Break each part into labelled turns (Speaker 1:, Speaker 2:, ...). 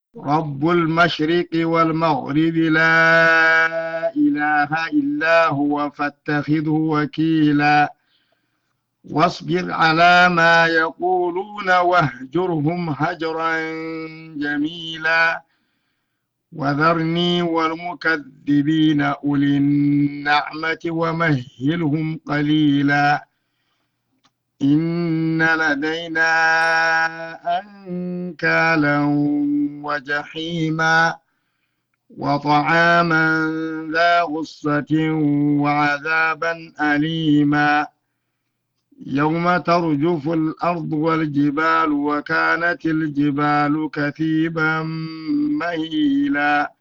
Speaker 1: رب المشرق والمغرب لا إله إلا هو فاتخذه وكيلا واصبر على ما يقولون واهجرهم هجرا جميلا وذرني والمكذبين أولي النعمة ومهلهم قليلا إن لدينا أنكالا وجحيما وطعاما ذا غصة وعذابا أليما يوم ترجف الأرض والجبال وكانت الجبال كثيبا مهيلا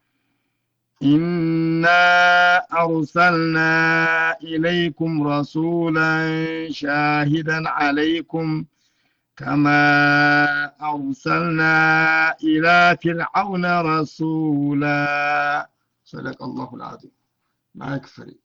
Speaker 1: إنا أرسلنا إليكم رسولا شاهدا عليكم كما أرسلنا إلى فرعون رسولا صدق الله العظيم معك فريد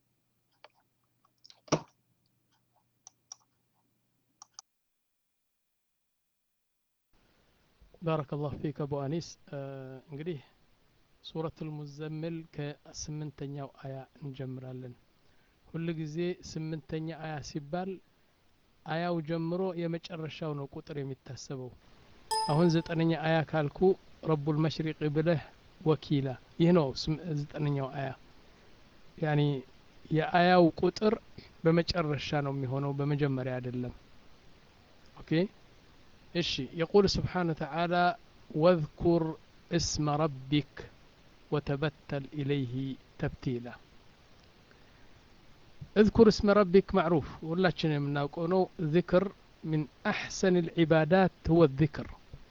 Speaker 2: ባረከላሁ ፊክ አቡ አኒስ እንግዲህ ሱረቱል ሙዘምል ከስምንተኛው አያ እንጀምራለን ሁል ጊዜ ስምንተኛ አያ ሲባል አያው ጀምሮ የመጨረሻው ነው ቁጥር የሚታሰበው አሁን ዘጠነኛ አያ ካልኩ ረቡል መሽሪቅ ብለህ ወኪላ ይህ ነው ዘጠነኛው አያ ያኒ የአያው ቁጥር በመጨረሻ ነው የሚሆነው በመጀመሪያ አይደለም ኦኬ እሺ የቁል ስብሓን ተዓላ ወذኩር እስመ ረቢክ وتبتل إليه تبتيلا اذكر اسم ربك معروف ولا من ناقونو ذكر من أحسن العبادات هو الذكر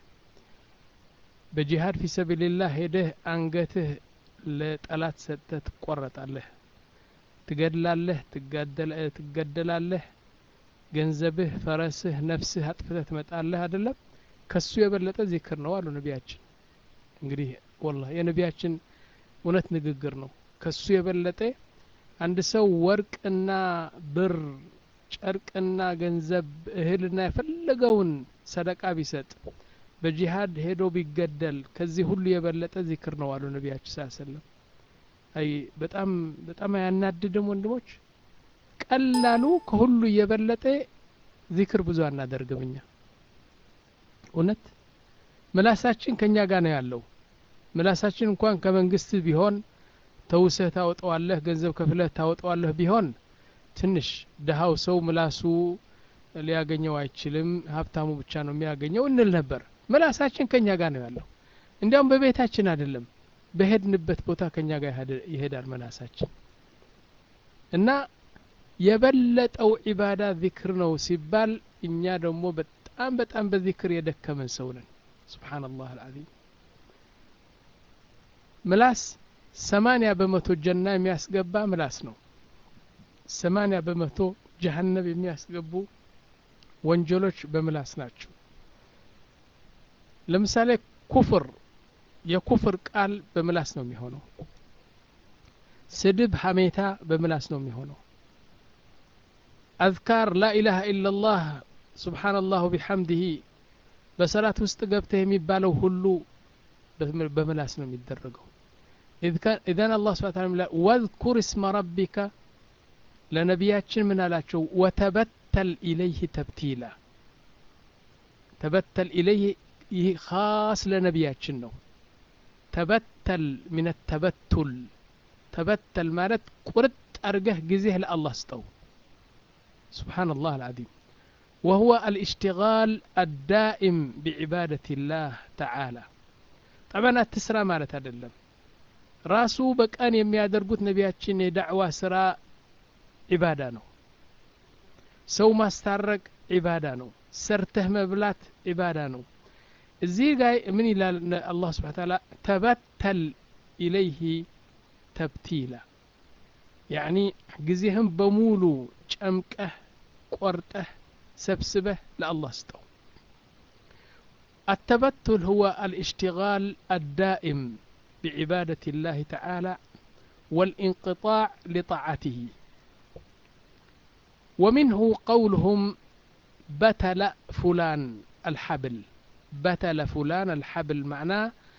Speaker 2: بجهاد في سبيل الله هده أنقته لطلات ستة تقرط عليه تقدل عليه تقدل تقدل عليه ገንዘብህ ፈረስህ ነፍስህ አጥፍተህ ትመጣለህ አይደለም ከሱ የበለጠ ዚክር ነው አሉ ነቢያችን እንግዲህ ወላ የነቢያችን እውነት ንግግር ነው ከሱ የበለጠ አንድ ሰው ወርቅና ብር ጨርቅና ገንዘብ እህልና የፈለገውን ሰደቃ ቢሰጥ በጂሃድ ሄዶ ቢገደል ከዚህ ሁሉ የበለጠ ዚክር ነው አሉ ነቢያችን ስ ሰለም አይ በጣም በጣም አያናድድም ወንድሞች ቀላሉ ከሁሉ እየበለጠ ዚክር ብዙ አናደርግም እኛ እውነት ምላሳችን ከኛ ጋር ነው ያለው ምላሳችን እንኳን ከመንግስት ቢሆን ተውሰህ ታወጠዋለህ ገንዘብ ከፍለህ ታወጠዋለህ ቢሆን ትንሽ ድሃው ሰው ምላሱ ሊያገኘው አይችልም ሀብታሙ ብቻ ነው የሚያገኘው እንል ነበር ምላሳችን ከኛ ጋር ነው ያለው እንዲያውም በቤታችን አይደለም በሄድንበት ቦታ ከኛ ጋር ይሄዳል መላሳችን እና የበለጠው ዒባዳ ዚክር ነው ሲባል እኛ ደግሞ በጣም በጣም በዚክር የደከመን ሰው ነን ስብሓንላህ አልዓዚም ምላስ ሰማንያ በመቶ ጀና የሚያስገባ ምላስ ነው ሰማንያ በመቶ ጀሀነብ የሚያስገቡ ወንጀሎች በምላስ ናቸው ለምሳሌ ኩፍር የኩፍር ቃል በምላስ ነው የሚሆነው ስድብ ሀሜታ በምላስ ነው የሚሆነው አዝካር ላኢላሃ ኢላላህ ስብሓንላሁ ቢሐምድህ በሰላት ውስጥ ገብተህ የሚባለው ሁሉ በምላስ ነው የሚደረገው ኢዘን አላህ ስብሓ ታላ ወዝኩር እስመ ረቢካ ለነቢያችን ምን አላቸው ወተበተል ኢለይህ ተብቲላ ተበተል ኢለይህ ይህ ካስ ለነቢያችን ነው ተበተል ምን ተበቱል ተበተል ማለት ቁርጥ አርገህ ጊዜህ ለአላህ ስጠው سبحان الله العظيم وهو الاشتغال الدائم بعبادة الله تعالى طبعا التسرى مالت አይደለም ራሱ በቀን የሚያደርጉት ነቢያችን የዳዕዋ ስራ ዒባዳ ነው ሰው ማስታረቅ ዒባዳ ነው ሰርተህ መብላት ዒባዳ ነው እዚህ ጋር ምን ይላል አላህ ስብሓን ታላ ተበተል ኢለይህ ተብቲላ ያኒ ጊዜህም በሙሉ ጨምቀህ ቆርጠህ ሰብስበህ ለአላህ ስጠው التبتل هو الاشتغال الدائم بعبادة الله تعالى والانقطاع لطاعته ومنه قولهم بتل فلان الحبل بتل فلان الحبل معناه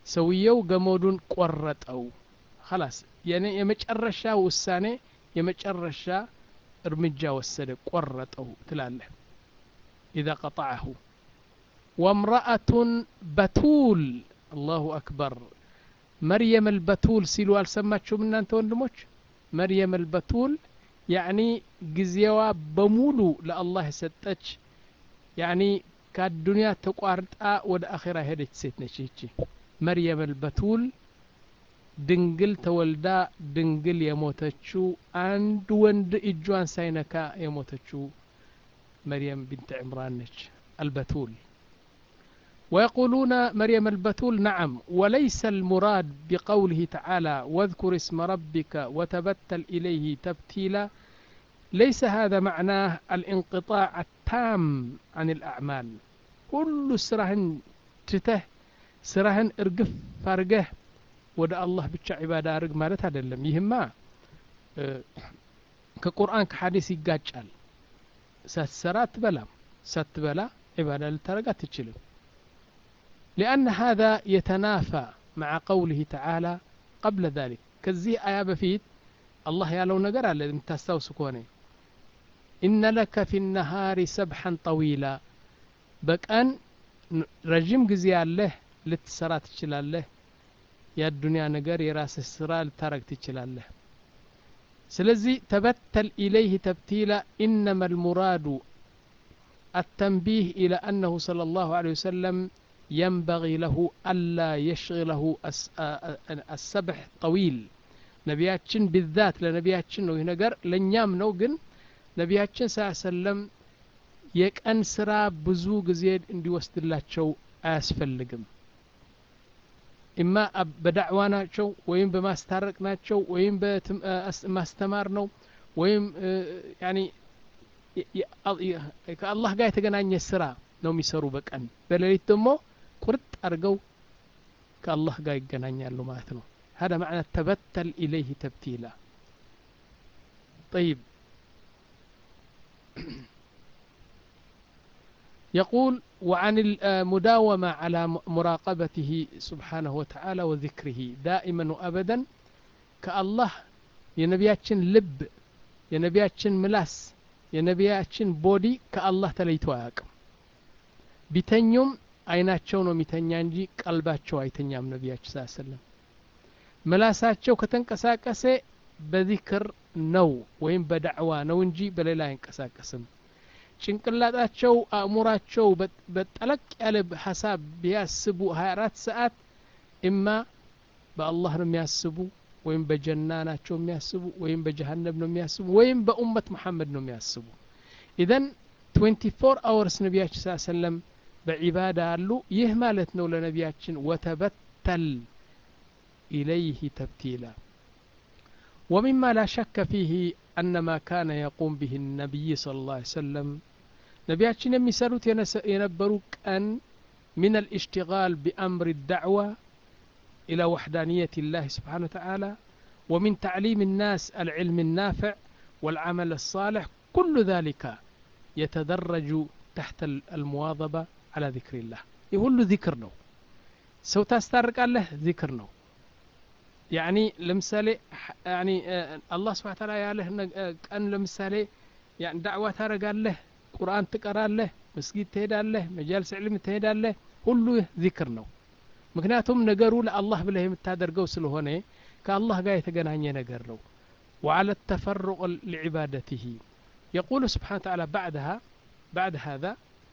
Speaker 2: ሰውየው ገመዱን ቆረጠው ላስ የመጨረሻ ውሳኔ የመጨረሻ እርምጃ ወሰደ ቆረጠው ትላለህ ኢዛ ቀጣዐሁ ወምረአቱን በቱል አላሁ አክበር መርየም አልበቱል ሲሉ አልሰማችሁም እናንተ ወንድሞች መርየም አልበቱል ያዕኒ ጊዜዋ በሙሉ ለአላህ የሰጠች ያዕኒ ከአዱንያ ተቋርጣ ወደ አኼራ ሄደች ሴት ነች ይቺ መርየም አልበቱል ድንግል ተወልዳ ድንግል የሞተችው አንድ ወንድ እጇን ሳይነካ የሞተችው مريم بنت عمران نج البتول ويقولون مريم البتول نعم وليس المراد بقوله تعالى واذكر اسم ربك وتبتل إليه تبتيلا ليس هذا معناه الانقطاع التام عن الأعمال كل سرهن تته سرهن ارقف فارقه ودا الله بتشا عبادة ارق مالت هذا اللم يهما اه كقرآن كحديث يقاجال ሳትሰራ አትበላም ሳትበላ ዒባዳ ልታረግ አትችልም لأن هذا يتنافى مع قوله تعالى قبل ذلك كزيه آية بفيت الله يالو نقر على متستوس كوني إن لك في النهار سبحا طويلا بكأن رجيم قزي الله لتسرى تشلاله يا الدنيا نقر يراس السرى لترك تشلاله سلزي تبتل إليه تبتيلا إنما المراد التنبيه إلى أنه صلى الله عليه وسلم ينبغي له ألا يشغله السبح طويل نبياتشن بالذات لنبياتشن ነው ይህ ነገር ለእኛም ነው ግን ነቢያችን ስ ሰለም የቀን ስራ ብዙ ጊዜ እንዲወስድላቸው አያስፈልግም ኢማ በዳዕዋ ናቸው ወይም በማስታረቅ ናቸው ወይም በማስተማር ነው ወይም ያኒ ከአላህ ጋር የተገናኘ ስራ ነው የሚሰሩ በቀን በሌሊት ደግሞ ቁርጥ አድርገው ከአላህ ጋር ይገናኛሉ ማለት ነው هذا معنى تبتل إليه تبتيلا طيب يقول وعن المداومة على مراقبته سبحانه وتعالى وذكره دائما وأبدا كالله የነቢያችን ልብ የነቢያችን ምላስ የነቢያችን ቦዲ ከአላህ ተለይቶ አያውቅም ቢተኙም አይናቸው ነው የሚተኛ እንጂ ቀልባቸው አይተኛም ነቢያችን ስ ሰለም ምላሳቸው ከተንቀሳቀሰ በዚክር ነው ወይም በዳዕዋ ነው እንጂ በሌላ አይንቀሳቀስም ጭንቅላጣቸው አእሙራቸው በጠለቅ ያለ ሀሳብ ቢያስቡ 24 ሰዓት እማ በአላህ ነው የሚያስቡ ወይም በጀና ናቸው የሚያስቡ ወይም በጀሃነም ነው የሚያስቡ ወይም በኡመት መሐመድ ነው የሚያስቡ ኢዘን 24 አወርስ ነቢያችን ስ ሰለም በዒባዳ አሉ ይህ ማለት ነው ለነቢያችን ወተበተል ኢለይህ ተብቲላ ومما لا شك فيه أن ما كان يقوم به النبي صلى الله عليه وسلم نبياتنا يمسلوت ينبروك أن من الاشتغال بأمر الدعوة إلى وحدانية الله سبحانه وتعالى ومن تعليم الناس العلم النافع والعمل الصالح كل ذلك يتدرج تحت المواظبة على ذكر الله يقول ذكر نو سو تسترق الله ذكر نو يعني لمثالي يعني الله سبحانه وتعالى ያለህ ቀን ለምሳሌ يعني دعوة ታረጋለህ ቁርአን ትቀራለህ መስጊድ ትሄዳለህ መጃልስ ዕልም ትሄዳለህ ሁሉ ዚክር ነው ምክንያቱም ነገሩ ለአላህ ብለህ የምታደርገው ስለሆነ ከአላህ ጋር የተገናኘ ነገር ነው وعلى التفرق لعبادته يقول سبحانه وتعالى بعدها بعد هذا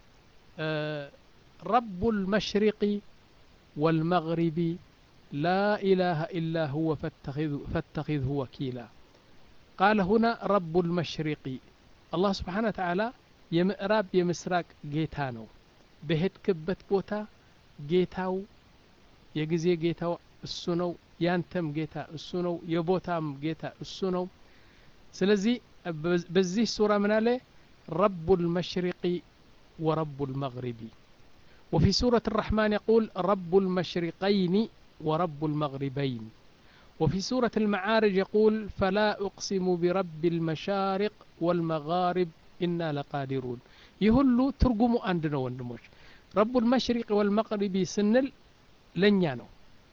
Speaker 2: رب المشرق والمغرب لا إله إلا هو فاتخذ فاتخذه وكيلا قال هنا رب المشرق الله سبحانه وتعالى የምዕራብ የምስራቅ ጌታ ነው በሄድክበት ቦታ ጌታው የጊዜ ጌታው እሱ ነው ያንተም ጌታ እሱ ነው የቦታም ጌታ እሱ ነው ስለዚህ በዚህ ሱራ ምን አለ ረቡ ልመሽሪቂ ወረቡ ልመግሪቢ وفي سورة الرحمن يقول رب المشرقين ورب المغربين وفي سورة المعارج يقول فلا أقسم برب المشارق والمغارب إنا لقادرون يهلو ترجموا عندنا وندموش رب المشرق والمغرب سنل لن يانو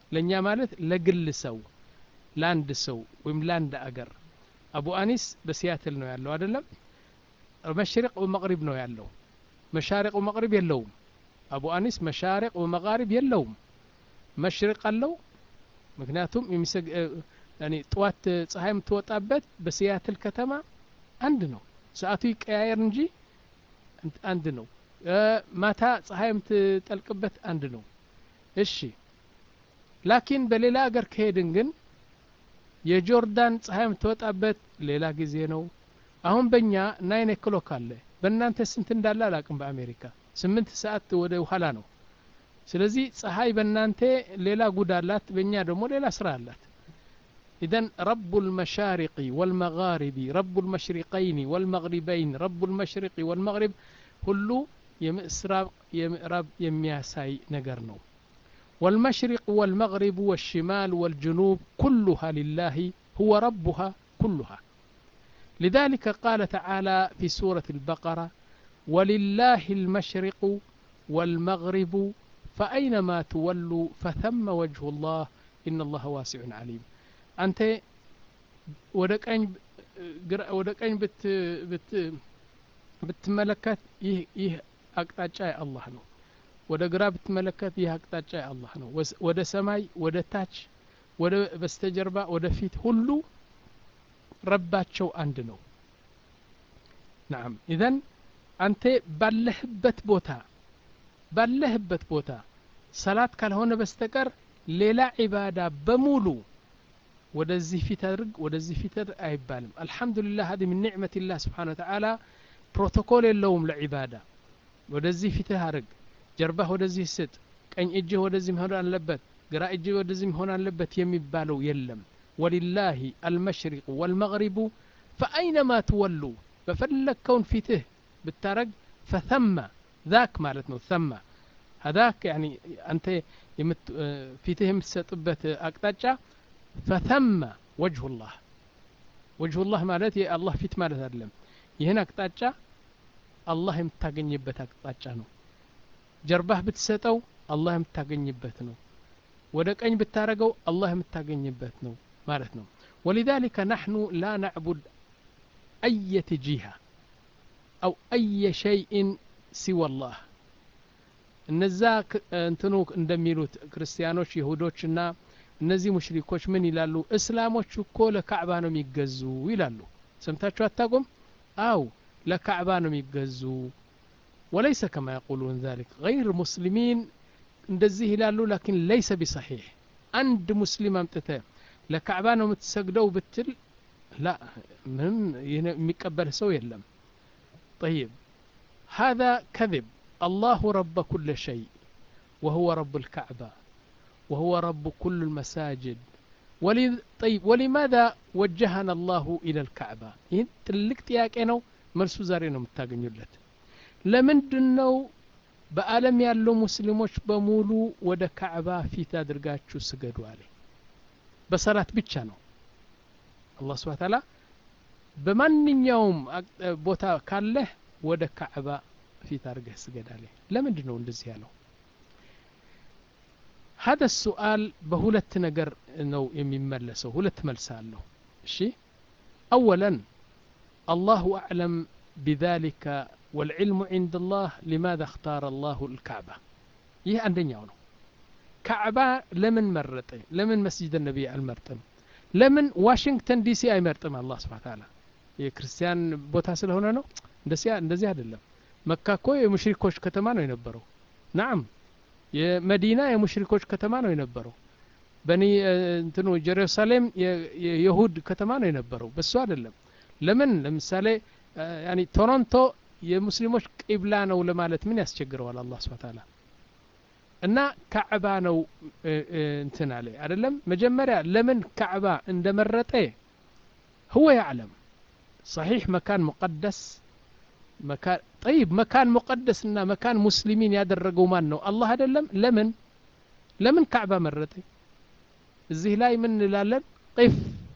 Speaker 2: ለእኛ ማለት ለግል ሰው ለአንድ ሰው ወይም ለአንድ አገር አቡ አኒስ በሲያትል ነው ያለው አይደለም መሽሪቅ ወመቅሪብ ነው ያለው መሻሪቅ ወመቅሪብ የለውም አቡ አኒስ መሻሪቅ ወመቃሪብ የለውም መሽሪቅ አለው ምክንያቱም ጠዋት ፀሐይ የምትወጣበት በሲያትል ከተማ አንድ ነው ሰዓቱ ይቀያየር እንጂ አንድ ነው ማታ ፀሐይ የምትጠልቅበት አንድ ነው እሺ ላኪን በሌላ አገር ከሄድን ግን የጆርዳን ፀሐይ የምትወጣበት ሌላ ጊዜ ነው አሁን በእኛ ናይን ክሎክ አለ በእናንተ ስንት እንዳለ አላቅም በአሜሪካ ስምንት ሰዓት ወደ ኋላ ነው ስለዚህ ፀሐይ በእናንተ ሌላ ጉድ አላት በእኛ ደግሞ ሌላ ስራ አላት إذن رب المشارق والمغارب رب المشرقين والمغربين رب المشرق والمغرب ሁሉ የምስራቅ የምዕራብ የሚያሳይ ነገር ነው والمشرق والمغرب والشمال والجنوب كلها لله هو ربها كلها لذلك قال تعالى في سورة البقرة ولله المشرق والمغرب فأينما تولوا فثم وجه الله إن الله واسع عليم أنت ወደ ቀኝ ብትመለከት ይህ አቅጣጫ የአላህ ነው ወደ ግራ ብትመለከት ይህ አቅጣጫ የአላህ ነው ወደ ሰማይ ወደ ታች ወደ በስተጀርባ ወደ ፊት ሁሉ ረባቸው አንድ ነው ናም ኢዘን አንተ ባለህበት ቦታ ባለህበት ቦታ ሰላት ካልሆነ በስተቀር ሌላ ዒባዳ በሙሉ ወደዚህ ፊት አድርግ ወደዚህ ፊት አይባልም አልሐምዱሊላህ ሀዲ ምን ኒዕመትላህ ስብሓን ወተዓላ ፕሮቶኮል የለውም ለዒባዳ ወደዚህ ፊትህ አድርግ ጀርባህ ወደዚህ ስጥ ቀኝ እጅህ ወደዚህ መሆን አለበት ግራ እጅህ ወደዚህ መሆን አለበት የሚባለው የለም ወሊላሂ አልመሽሪቁ ወልመግሪቡ ፈአይነማ ትወሉ በፈለግከውን ፊትህ ብታረግ ፈተመ ذاك ማለት ነው ተመ هذاك يعني አንተ ፊትህ የምትሰጥበት አቅጣጫ ፈተመ ወጅሁ ላህ ወጅሁ ላህ ማለት የአላህ ፊት ማለት አይደለም ይህን አቅጣጫ አላህ የምታገኝበት አቅጣጫ ነው ጀርባህ ብትሰጠው አላህ የምታገኝበት ነው ወደ ቀኝ ብታረገው አላህ የምታገኝበት ነው ማለት ነው ولذلك نحن لا نعبد أية جهة أو أي شيء سوى الله እነዛ እንትኑ እንደሚሉት ክርስቲያኖች ይሁዶችና እነዚህ ሙሽሪኮች ምን ይላሉ እስላሞች እኮ ለካዕባ ነው የሚገዙ ይላሉ ሰምታችሁ አታቁም አው ለካዕባ ነው የሚገዙ ወለይሰ ከማ የቁሉን ذلك غير ሙስሊሚን እንደዚህ ይላሉ ላኪን ለይሰ ቢሰሒሕ አንድ ሙስሊም አምጥተ ለካዕባ ነው የምትሰግደው ብትል ላ ምንም የሚቀበል ሰው የለም طيب هذا كذب الله رب كل شيء وهو رب الكعبة وهو رب كل المساجد ولي طيب ولماذا وجهنا الله إلى الكعبة ይህን ትልቅ ጥያቄ ነው መልሱ ዛሬ ነው የምታገኙለት ለምንድን ነው በአለም ያሉ ሙስሊሞች በሙሉ ወደ ካዕባ ፊት አድርጋችሁ ስገዱ አለ በሰላት ብቻ ነው አላህ ስብሓ ታላ በማንኛውም ቦታ ካለህ ወደ ካዕባ ፊት አድርገህ ስገድ አለ ለምንድን ነው እንደዚህ ያለው هذا السؤال بهولت نجر نو يمملسه هولت ملساله شي أولا الله أعلم بذلك والعلم عند الله لماذا اختار الله الكعبة يه عندنا ነው ካዕባ ለምን መረጠ ለምን መስጅድ ነቢይ አልመርጥም ለምን ዋሽንግተን ዲሲ አይመርጥም አላህ ስብሓን ታላ የክርስቲያን ቦታ ስለሆነ ነው እንደዚህ አይደለም መካ እኮ የሙሽሪኮች ከተማ ነው የነበረው ናም የመዲና የሙሽሪኮች ከተማ ነው የነበረው በኒ እንትኑ ጀሩሳሌም የይሁድ ከተማ ነው የነበረው በሱ አይደለም ለምን ለምሳሌ ያኒ ቶሮንቶ የሙስሊሞች ቂብላ ነው ለማለት ምን ያስቸግረዋል አላህ ስብሓ ታላ እና ካዕባ ነው እንትን አለ አይደለም መጀመሪያ ለምን ካዕባ እንደመረጠ هو يعلم صحيح مكان مقدس مكان طيب مكان مقدس እና مكان ሙስሊሚን ያደረገው ማን ነው አላህ አይደለም ለምን ለምን ካዕባ መረጠ እዚህ ላይ ምን እንላለን ቂፍ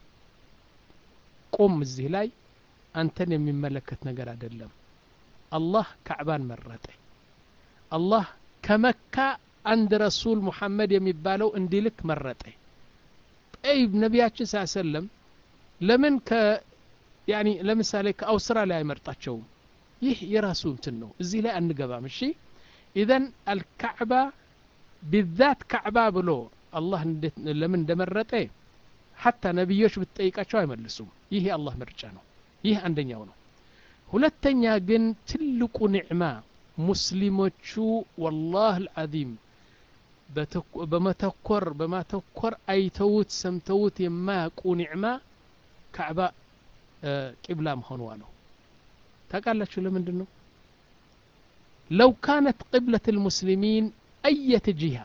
Speaker 2: ቁም እዚህ ላይ አንተን የሚመለከት ነገር አይደለም አላህ ካዕባን መረጠ አላህ ከመካ አንድ ረሱል ሙሐመድ የሚባለው እንዲልክ መረጠ ጠይብ ነቢያችን ስ ሰለም ለምን ከ ያኒ ለምሳሌ ከአውስትራሊያ አይመርጣቸውም ይህ የራሱ እንትን ነው እዚህ ላይ አንገባም እሺ ኢዘን አልካዕባ ቢዛት ካዕባ ብሎ አላህ ለምን እንደመረጠ ሐታ ነቢዮች ብትጠይቃቸው አይመልሱም ይህ የአላህ ምርጫ ነው ይህ አንደኛው ነው ሁለተኛ ግን ትልቁ ኒዕማ ሙስሊሞቹ ወላህ አልዓዚም በመተኮር በማተኮር አይተውት ሰምተውት የማያውቁ ኒዕማ ካዕባ ቂብላ መሆኗ ነው ታውቃላችሁ ለምንድን ነው ለው ካነት ቅብለት ልሙስሊሚን አየት ጂሃ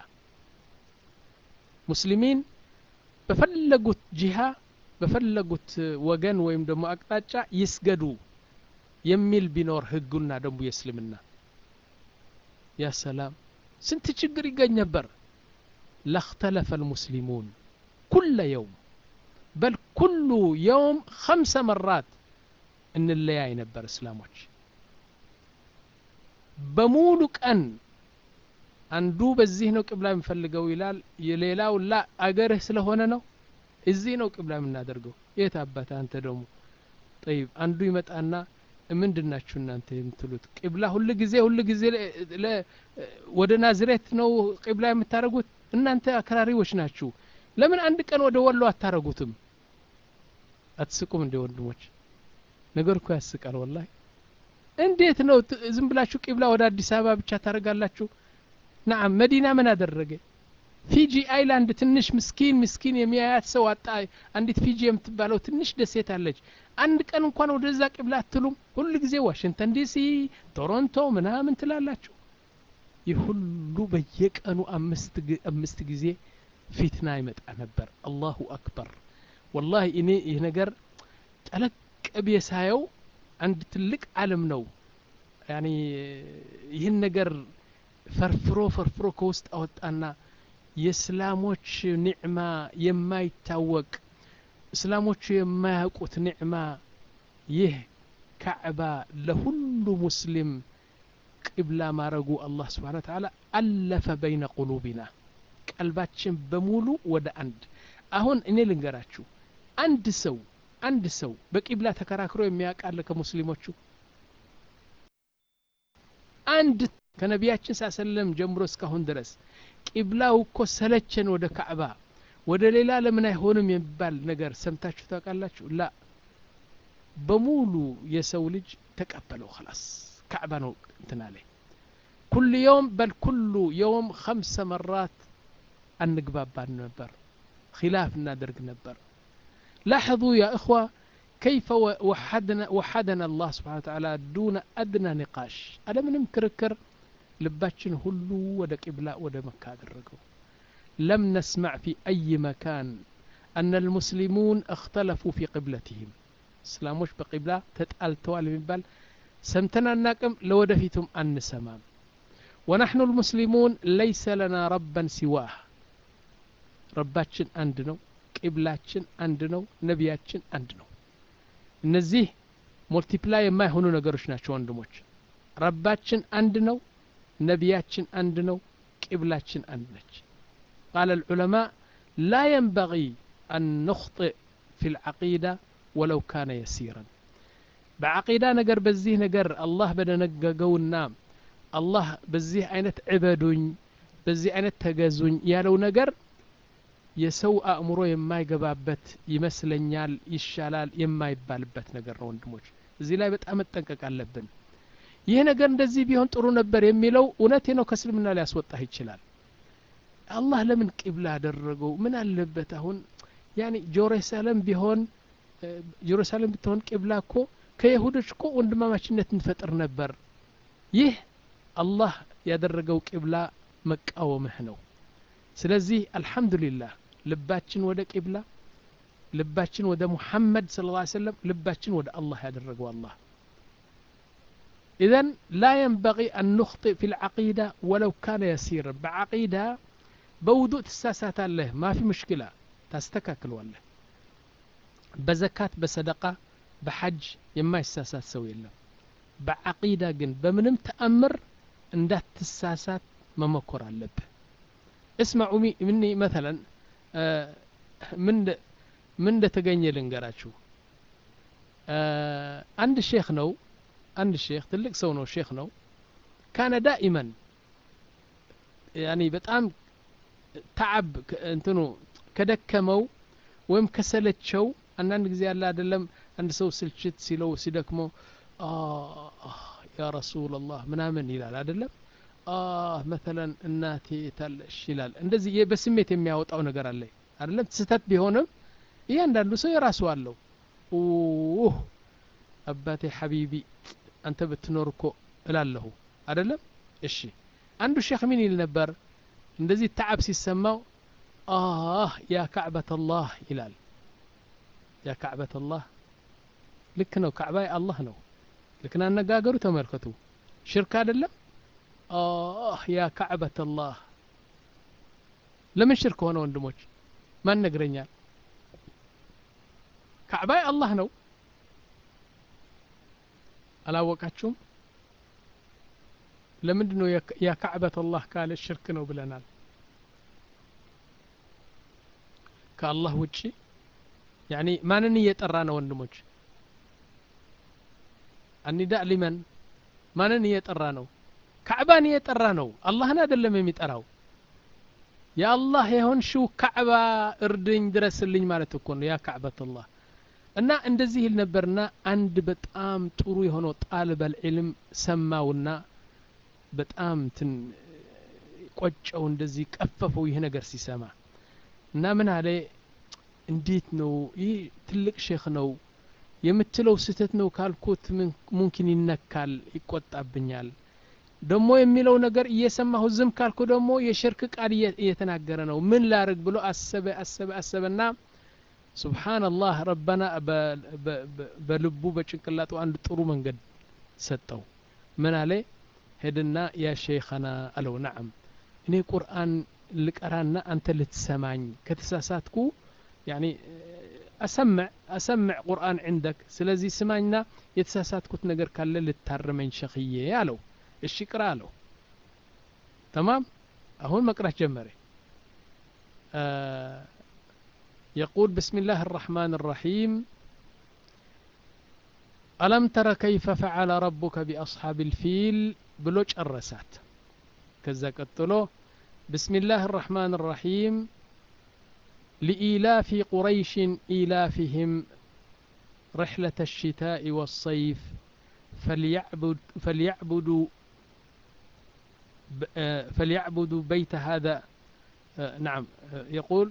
Speaker 2: ሙስሊሚን በፈለጉት ጂሃ በፈለጉት ወገን ወይም ደግሞ አቅጣጫ ይስገዱ የሚል ቢኖር ህጉና ደንቡ የእስልምና ያ ሰላም ስንት ችግር ይገኝ ነበር ላክተለፈ ልሙስሊሙን ኩለ የውም በል ኩሉ የውም ኸምሰ መራት እንለያይ ነበር እስላሞች በሙሉ ቀን አንዱ በዚህ ነው ቅብላ የምፈልገው ይላል የሌላው ላ አገርህ ስለሆነ ነው እዚህ ነው ቅብላ የምናደርገው የት አባት አንተ ደግሞ ጠይብ አንዱ ይመጣና ምንድናችሁ እናንተ የምትሉት ቅብላ ሁል ጊዜ ሁል ጊዜ ወደ ናዝሬት ነው ቅብላ የምታደርጉት እናንተ አክራሪዎች ናችሁ ለምን አንድ ቀን ወደ ወሎ አታረጉትም አትስቁም እንደ ወንድሞች ነገር እኮ ያስቃል ወላሂ እንዴት ነው ዝም ብላችሁ ቂብላ ወደ አዲስ አበባ ብቻ ታደርጋላችሁ ናም መዲና ምን አደረገ ፊጂ አይላንድ ትንሽ ምስኪን ምስኪን የሚያያት ሰው አጣ አንዲት ፊጂ የምትባለው ትንሽ ደሴት አለች አንድ ቀን እንኳን ወደዛ ቂብላ አትሉም ሁሉ ጊዜ ዋሽንግተን ዲሲ ቶሮንቶ ምናምን ትላላችሁ ይህ ሁሉ በየቀኑ አምስት ጊዜ ፊትና ይመጣ ነበር አላሁ አክበር ወላሂ እኔ ይህ ነገር ጠለቅ ብዬ ሳየው አንድ ትልቅ አለም ነው ያኒ ይህን ነገር ፈርፍሮ ፈርፍሮ ከውስጥ አወጣና የእስላሞች ኒዕማ የማይታወቅ እስላሞቹ የማያውቁት ኒዕማ ይህ ካዕባ ለሁሉ ሙስሊም ቅብላ ማረጉ አላህ ስብሓን ተዓላ አለፈ በይነ ቁሉቢና ቀልባችን በሙሉ ወደ አንድ አሁን እኔ ልንገራችሁ አንድ ሰው አንድ ሰው በቂብላ ተከራክሮ የሚያውቃለ ከሙስሊሞቹ አንድ ከነቢያችን ሳሰለም ጀምሮ እስካሁን ድረስ ቂብላው እኮ ሰለቸን ወደ ካዕባ ወደ ሌላ ለምን አይሆንም የሚባል ነገር ሰምታችሁ ታውቃላችሁ ላ በሙሉ የሰው ልጅ ተቀበለው خلاص ካዕባ ነው እንትና ላይ ኩል የውም በል ኩሉ የውም ኸምሰ መራት አንግባባን ነበር ኪላፍ እናደርግ ነበር لاحظوا يا إخوة كيف وحدنا, وحدنا الله سبحانه وتعالى دون أدنى نقاش هذا من كركر لباتشن هلو ودا قبلة ودا مكة درقوا لم نسمع في أي مكان أن المسلمون اختلفوا في قبلتهم اسلاموش بقبلة تتقال توال من بال سمتنا الناكم لو دفيتم أن سمام ونحن المسلمون ليس لنا ربا سواه رباتشن عندنا ቂብላችን አንድ ነው ነቢያችን አንድ ነው እነዚህ ሞልቲፕላይ የማይሆኑ ነገሮች ናቸው ወንድሞች ረባችን አንድ ነው ነቢያችን አንድ ነው ቂብላችን አንድ ነች ቃል العلماء لا ينبغي أن نخطئ في العقيدة ولو كان يسيرا بعقيدة نقر بزيه نقر الله بدا نققونا الله بزيه عينت عبدون بزيه عينت تقزون يالو نقر የሰው አእምሮ የማይገባበት ይመስለኛል ይሻላል የማይባልበት ነገር ነው ወንድሞች እዚህ ላይ በጣም መጠንቀቅ አለብን ይህ ነገር እንደዚህ ቢሆን ጥሩ ነበር የሚለው እውነቴ ነው ከእስልምና ሊያስወጣህ ይችላል አላህ ለምን ቂብላ አደረገው ምን አለበት አሁን ያኒ ጀሩሳሌም ቢሆን ጀሩሳሌም ብትሆን ቂብላ እኮ ከይሁዶች እኮ ወንድማማችነት እንፈጥር ነበር ይህ አላህ ያደረገው ቂብላ መቃወምህ ነው ስለዚህ አልሐምዱሊላህ ልባችን ወደ ቂብላ ልባችን ወደ ሙሐመድ ስለ ላ ሰለም ልባችን ወደ አላህ ያደረገው አላህ إذن لا ينبغي أن نخطئ في العقيدة ولو كان يسيرا بعقيدة بوضوء تساسات الله ما في مشكلة تستكاكل والله بزكاة بصدقة بحج يما يساسات سوي الله بعقيدة جن بمنم تأمر اندات تساسات ممكر اللب እስማዑ ምኒ መተለን ምን እንደተገኘ ልንገራችሁ አንድ ሼክ ነው አንድ ሼክ ትልቅ ሰው ነው ሼክ ነው ካነ ዳኢመን ያኒ በጣም ተዓብ እንትኑ ከደከመው ወይም ከሰለቸው አንዳንድ ጊዜ ያለ አይደለም አንድ ሰው ስልችት ሲለው ሲደክሞ ያ ረሱላላህ ምናምን ይላል አይደለም መተለን እናቴ ታለሽ ይላል እንደዚህ በስሜት የሚያወጣው ነገር አለ አይደለም ስህተት ቢሆንም እያንዳንዱ ሰው የራሱ አለው አባቴ ሐቢቢ አንተ ብትኖር እኮ እላለሁ አይደለም እሺ አንዱ ሼክ ምን ይል ነበር እንደዚህ ተዓብ ሲሰማው አህ ያ ካዕበት አላህ ይላል ያ ካዕበት አላህ ልክ ነው ካዕባ አላህ ነው ልክን አነጋገሩ ተመልከቱ ሽርክ አይደለም አህ ያ ካዕበት አላህ ለምን ሽርክ ሆነ ወንድሞች ማን ነግረኛል ካዕባ አላህ ነው አላወቃችሁም ለምንድን ነው ያ ካዕበት አላህ ካለ ሽርክ ነው ብለናል ከአላህ ውጪ ያኒ ማንን እየጠራ ነው ወንድሞች አኒዳ ሊመን ማንን እየጠራ ነው ካዕባን እየጠራ ነው አላህን አይደለም የሚጠራው የአላህ የሆንሽው ካዕባ እርድኝ ድረስልኝ ማለት እኮ ነው ያ ካዕበት አላህ እና እንደዚህ ይል ነበርና አንድ በጣም ጥሩ የሆነው ጣልበል ዒልም ሰማውና በጣም ትን ቆጨው እንደዚህ ቀፈፈው ይህ ነገር ሲሰማ እና ምን አለ እንዴት ነው ይህ ትልቅ ሼክ ነው የምትለው ስህተት ነው ካልኩት ሙምኪን ይነካል ይቆጣብኛል ደግሞ የሚለው ነገር እየሰማሁ ዝም ካልኩ ደግሞ የሽርክ ቃል እየተናገረ ነው ምን ላርግ ብሎ አሰበ አሰበ አሰበና ሱብሓንላህ ረበና በልቡ በጭንቅላጡ አንድ ጥሩ መንገድ ሰጠው ምን አለ ሄድና ያ ሼኸና አለው ናዓም እኔ ቁርአን ልቀራና አንተ ልትሰማኝ ከተሳሳትኩ ያኒ አሰምዕ አሰምዕ ቁርአን ዕንደክ ስለዚህ ስማኝና የተሳሳትኩት ነገር ካለ ልታርመኝ ሸኽዬ አለው እሺ ቅራ አለው ተማም አሁን መቅራት ጀመረ يقول بسم الله الرحمن الرحيم ألم تر كيف فعل ربك بأصحاب الفيل بلوج الرسات كذا قتلو بسم الله الرحمن الرحيم لإيلاف قريش إيلافهم رحلة الشتاء والصيف فليعبد فليعبدوا فليعبدوا بيت هذا نعم يقول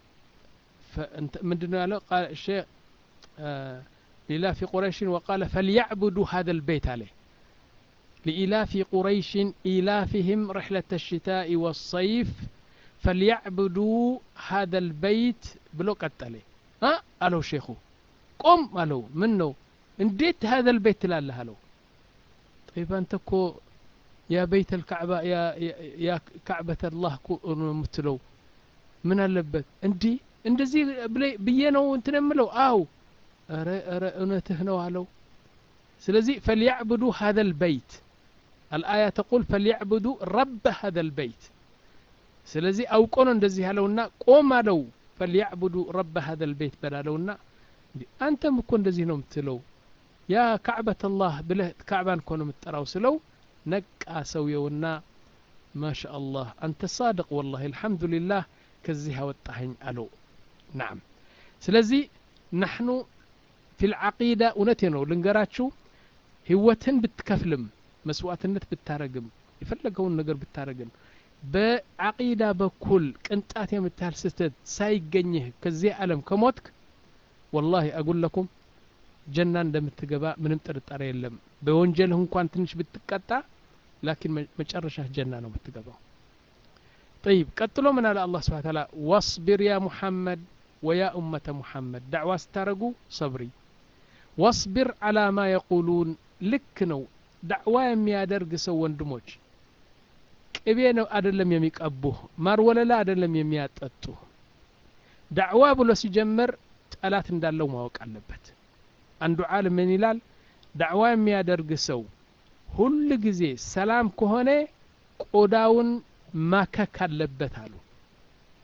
Speaker 2: من دون قال الشيخ لإلاف قريش وقال فليعبدوا هذا البيت عليه لإلاف قريش إيلافهم رحلة الشتاء والصيف فليعبدوا هذا البيت بلو قتله ها قالوا شيخو قم قالوا منه انديت هذا البيت لا له طيب أنت كو يا بيت الكعبة يا, يا, يا كعبة الله متلو من اللبت اندي እንደዚህ ብዬ ነው እንትን የምለው አው ረ ረ እውነትህ ነው አለው ስለዚህ ፈልያዕቡዱ ሀذ ልበይት አልአያ ተቁል ፈልያዕቡዱ ረበ ሀذ ልበይት ስለዚህ አውቆ ነው እንደዚህ ያለውና ቆም አለው ፈልያዕቡዱ ረበ ሀذ ልበይት በላለውና አንተም እኮ እንደዚህ ነው የምትለው ያ ካዕበት አላህ ብለህ ካዕባን እኮ ነው የምትጠራው ስለው ነቃ ሰውየውና ማሻ አላህ አንተ ሳድቅ ወላሂ አልሐምዱሊላህ ከዚህ አወጣኸኝ አለው ናም ስለዚህ ናሕኑ ፊ ልዓቂዳ እውነቴ ነው ልንገራችሁ ህይወትን ብትከፍልም መስዋዕትነት ብታረግም የፈለገውን ነገር ብታረግም በዓቂዳ በኩል ቅንጣት የምታህል ስህተት ሳይገኝህ ከዚህ ዓለም ከሞትክ ወላሂ አጉለኩም ጀና እንደምትገባ ምንም ጥርጣሬ የለም በወንጀልህ እንኳን ትንሽ ብትቀጣ ላኪን መጨረሻ ጀና ነው የምትገባው طيب ቀጥሎ ምን አለ አላህ ስብሓን ታላ ዋስቢር ያ ሙሐመድ ወያ ኡመተ ሙሐመድ ዳዕዋ ስታረጉ ሰብሪ ዋስቢር አላ ማ የቁሉን ልክ ነው ዳዕዋ የሚያደርግ ሰው ወንድሞች ቅቤ ነው አደለም የሚቀቡህ ማር ወለላ አደለም የሚያጠጡ ዳዕዋ ብሎ ሲጀምር ጠላት እንዳለው ማወቅ አለበት አንዱ ዓለም ምን ይላል ዳዕዋ የሚያደርግ ሰው ሁል ጊዜ ሰላም ከሆነ ቆዳውን ማከክ አለበት አሉ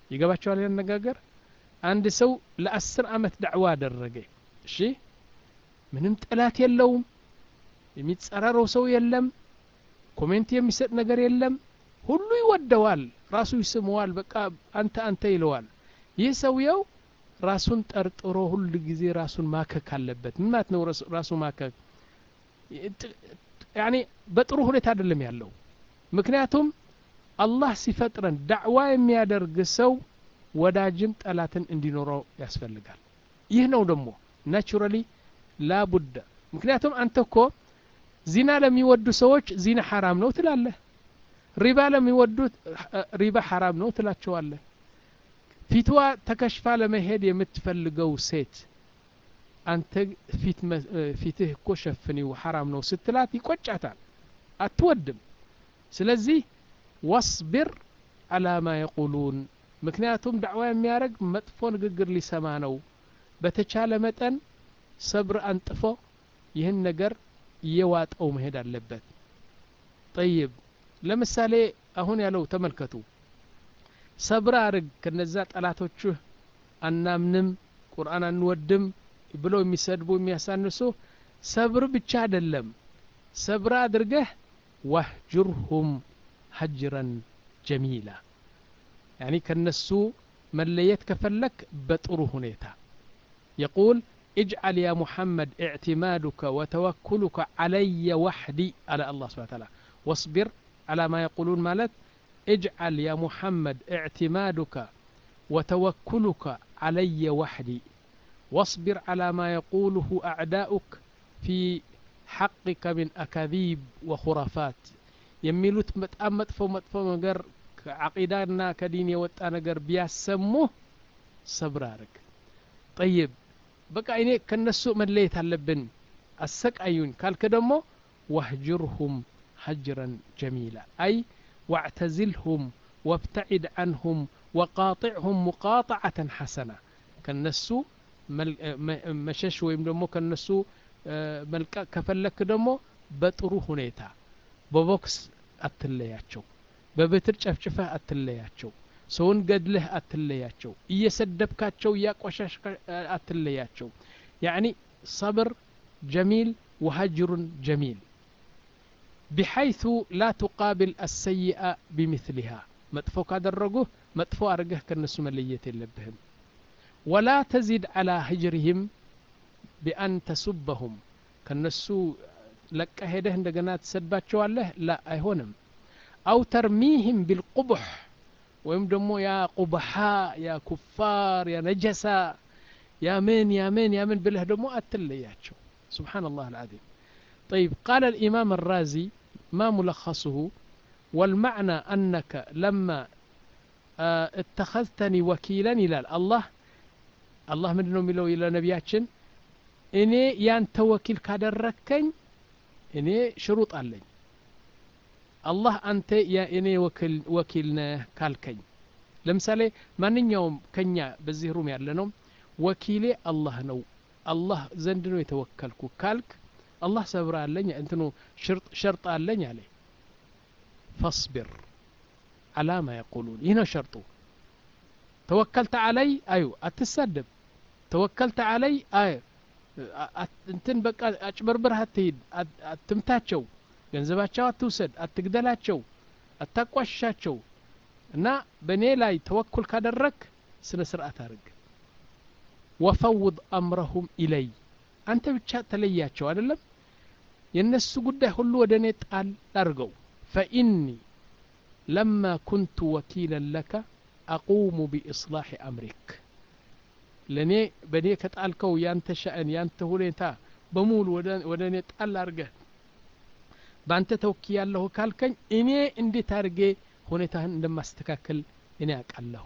Speaker 2: ይገባቸዋል ያነጋገር አንድ ሰው ለአስር አመት ዳዕዋ አደረገ እሺ ምንም ጠላት የለውም የሚጸራረው ሰው የለም ኮሜንት የሚሰጥ ነገር የለም ሁሉ ይወደዋል ራሱ ይስመዋል በቃ አንተ አንተ ይለዋል ይህ ሰውየው ራሱን ጠርጥሮ ሁል ጊዜ ራሱን ማከክ አለበት ምን ማለት ነው ራሱ ማከክ ያኔ በጥሩ ሁኔታ አይደለም ያለው ምክንያቱም አላህ ሲፈጥረን ዳዕዋ የሚያደርግ ሰው ወዳጅም ጠላትን እንዲኖረው ያስፈልጋል ይህ ነው ደግሞ ናቹራሊ ላቡደ ምክንያቱም አንተ እኮ ዚና ለሚወዱ ሰዎች ዚና ሐራም ነው ትላለህ ሪባ ለሚወዱት ሪባ ሐራም ነው ትላቸዋለህ ፊትዋ ተከሽፋ ለመሄድ የምትፈልገው ሴት አንተ ፊትህ እኮ ሸፍኒው ሐራም ነው ስትላት ይቆጫታል አትወድም ስለዚህ ወስቢር አላ ማ የቁሉን ምክንያቱም ዳዕዋ የሚያደርግ መጥፎ ንግግር ሊሰማ ነው በተቻለ መጠን ሰብር አንጥፎ ይህን ነገር እየዋጠው መሄድ አለበት ጠይብ ለምሳሌ አሁን ያለው ተመልከቱ ሰብር አርግ ከነዛ ጠላቶችህ አናምንም ቁርአን አንወድም ብለው የሚሰድቡ የሚያሳንሱ ሰብር ብቻ አይደለም ሰብር አድርገህ ዋህጅርሁም ሀጅረን ጀሚላ ያኒ ከነሱ መለየት ከፈለክ በጥሩ ሁኔታ يقول اجعل يا محمد اعتمادك وتوكلك علي وحدي على الله سبحانه وتعالى واصبر على ما يقولون مالت اجعل يا محمد اعتمادك وتوكلك علي وحدي واصبر على ما يقوله أعداؤك في حقك من أكاذيب وخرافات የሚሉት በጣም መጥፎ መጥፎ ነገር ከዓቂዳና ከዲን የወጣ ነገር ቢያሰሙህ ሰብር አርግ ጠይብ በቃ እኔ ከነሱ መለየት አለብን አሰቃዩኝ ካልክ ደግሞ ዋህጅርሁም ሀጅረን ጀሚላ አይ ዋዕተዝልሁም ወብተዒድ አንሁም ወቃጢዕሁም ሙቃጣዓተን ሐሰና ከነሱ መሸሽ ወይም ደግሞ ከነሱ መልቀቅ ከፈለክ ደግሞ በጥሩ ሁኔታ በቦክስ አትለያቸው በብትር ጨፍጭፈህ አትለያቸው ሰውን ገድለህ አትለያቸው እየሰደብካቸው እያቆሻሽ አትለያቸው ያኒ ሰብር ጀሚል ወሀጅሩን ጀሚል بحيث لا تقابل السيئة بمثلها مطفو كادرغو مطفو أرجه كنسو مليت اللبهم ولا تزيد على هجرهم بأن تسبهم كنسو لك هده عندنا تسباتشو الله لا أيهونم أو ترميهم بالقبح ወይም ደግሞ ያ ቁብሓ ያ ኩፋር ያ ነጀሳ ያ ምን ያ ምን ያ ምን ብለህ ደግሞ አትለያቸው سبحان الله العظيم طيب قال الإمام الرازي ما ملخصه والمعنى أنك لما اه اتخذتني وكيلا إلى الله الله من ملو إلى نبياتشن إني يانت وكيل كادركن إني شروط علي አላህ አንተ የእኔ ወኪል ነህ ካልከኝ ለምሳሌ ማንኛውም ከኛ በዚህ ሩም ያለ ነው ወኪሌ አላህ ነው አላህ ዘንድ ነው የተወከልኩ ካልክ አላህ ሰብር አለኝ እንትኑ ሸርጥ አለኝ አለ ፈስቢር አላ ማ የቁሉን ይህ ነው ሸርጡ ተወከልተ አለይ አዩ አትሳደብ ተወከልተ አለይ አይ እንትን በቃ አጭበርብርህ አትሂድ አትምታቸው ገንዘባቸው አትውሰድ አትግደላቸው አታቋሽሻቸው እና በእኔ ላይ ተወኩል ካደረግ ስነ ስርዓት አድርግ ወፈውድ አምረሁም ኢለይ አንተ ብቻ ተለያቸው አይደለም የእነሱ ጉዳይ ሁሉ ወደ እኔ ጣል አድርገው ፈኢኒ ለማ ኩንቱ ወኪለን ለከ አቁሙ ቢኢስላሕ አምሪክ ለእኔ በእኔ ከጣልከው ያንተ ሸእን ያንተ ሁኔታ በሙሉ ወደ እኔ ጣል አድርገህ በአንተ ተወኪ ያለሁ ካልከኝ እኔ እንዴት አድርጌ ሁኔታህን እንደማስተካከል እኔ አውቃለሁ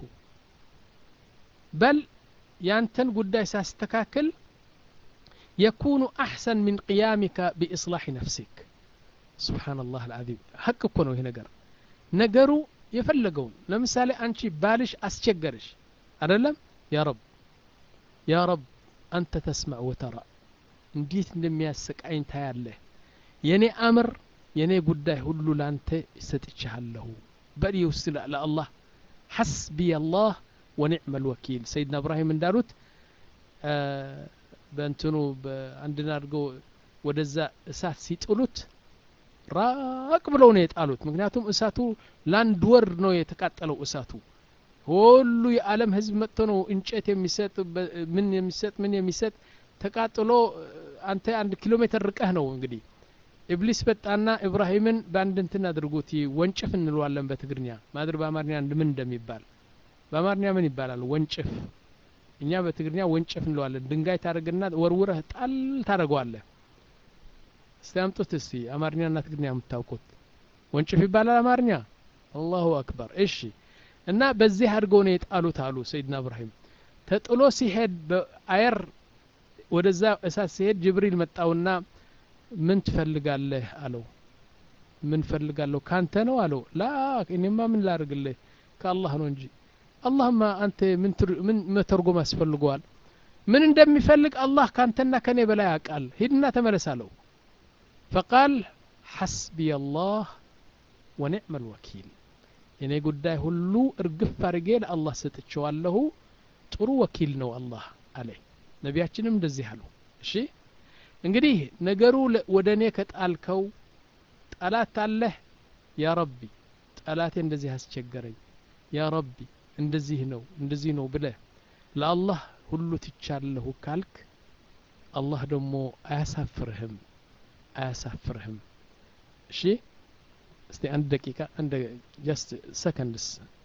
Speaker 2: በል ያንተን ጉዳይ ሳስተካክል የኩኑ አሕሰን ምን ቅያሚከ ቢእስላሕ ነፍሲክ ስብሓንላህ አልዓዚም ሀቅ እኮ ነው ይህ ነገር ነገሩ የፈለገውን ለምሳሌ አንቺ ባልሽ አስቸገርሽ አደለም ያ ረብ ያ ረብ አንተ ተስማዕ ወተራ እንዴት እንደሚያሰቃኝ ታያለህ የኔ አምር የኔ ጉዳይ ሁሉ ላንተ ሰጥቻለሁ በል ውስጥ ለአላህ ሐስቢ አላህ ወኒዕመ ልወኪል ሰይድና እብራሂም እንዳሉት በእንትኑ በአንድን አድርገው ወደዛ እሳት ሲጥሉት ራቅ ብለው ነው የጣሉት ምክንያቱም እሳቱ ለአንድ ወር ነው የተቃጠለው እሳቱ ሁሉ የዓለም ህዝብ መጥቶ ነው እንጨት የሚሰጥ ምን የሚሰጥ ምን የሚሰጥ ተቃጥሎ አንተ አንድ ኪሎ ሜትር ርቀህ ነው እንግዲህ ኢብሊስ በጣና ኢብራሂምን በአንድ እንትን አድርጉት ወንጭፍ እንለዋለን በትግርኛ ማድር በአማርኛ ምን እንደሚባል በአማርኛ ምን ይባላል ወንጭፍ እኛ በትግርኛ ወንጭፍ እንለዋለን ድንጋይ ታደርግና ወርውረህ ጣል ታደርገዋለህ እስቲ አምጡት እስቲ አማርኛና ትግርኛ የምታውቁት ወንጭፍ ይባላል አማርኛ አላሁ አክበር እሺ እና በዚህ አድርገው ነው የጣሉት አሉ ሰይድና እብራሂም ተጥሎ ሲሄድ በአየር ወደዛ እሳት ሲሄድ ጅብሪል መጣውና ምን ትፈልጋለህ አለው ምን ፈልጋለሁ ካንተ ነው አለው ላ እኔማ ምን ላርግልህ ከአላህ ነው እንጂ አላህማ አንተ ምን መተርጎም ያስፈልገዋል ምን እንደሚፈልግ አላህ ካንተና ከኔ በላይ ያውቃል ሂድና ተመለስ አለው ፈቃል ሐስቢ አላህ ወኒዕመ ልወኪል የኔ ጉዳይ ሁሉ እርግፍ አድርጌ ለአላህ ሰጥቼዋለሁ ጥሩ ወኪል ነው አላህ አለ ነቢያችንም እንደዚህ አሉ እሺ እንግዲህ ነገሩ ወደ እኔ ከጣልከው ጠላት አለህ ያ ረቢ ጠላቴ እንደዚህ አስቸገረኝ ያ ረቢ እንደዚህ ነው እንደዚህ ነው ብለህ ለአላህ ሁሉ ትቻለሁ ካልክ አላህ ደግሞ አያሳፍርህም አያሳፍርህም እሺ እስቲ አንድ ደቂቃ አንድ ጀስት ሰከንድስ